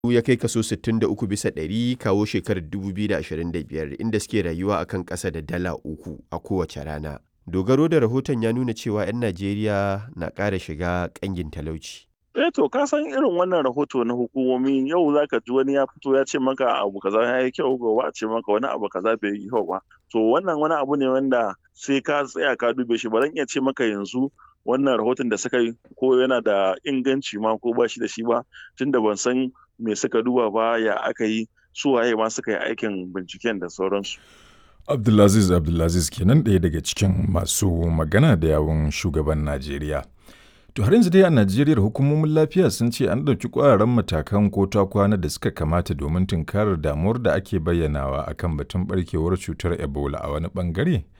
ya kai kaso 63 bisa ɗari kawo shekarar 2025 inda suke rayuwa a kan ƙasa da dala uku a kowace rana. Dogaro da rahoton ya nuna cewa 'yan Najeriya na ƙara shiga ƙangin talauci. Eh to ka san irin wannan rahoto na hukumomi yau za ka ji wani ya fito ya ce maka abu kaza ya yi kyau gobe a ce maka wani abu kaza bai yi kyau ba. To wannan wani abu ne wanda sai ka tsaya ka dube shi ba zan iya ce maka yanzu wannan rahoton da suka yi ko yana da inganci ma ko ba shi da shi ba tunda ban san me suka duba ba ya aka yi su waye ma suka yi aikin binciken da sauransu. Abdulaziz Abdulaziz kenan ɗaya daga cikin masu magana da yawun shugaban Najeriya. To har yanzu dai a Najeriya hukumomin lafiya sun ce an ɗauki ƙwararren matakan ko ta kwana da suka kamata domin tunkarar damuwar da ake bayyanawa akan batun barkewar cutar Ebola a wani bangare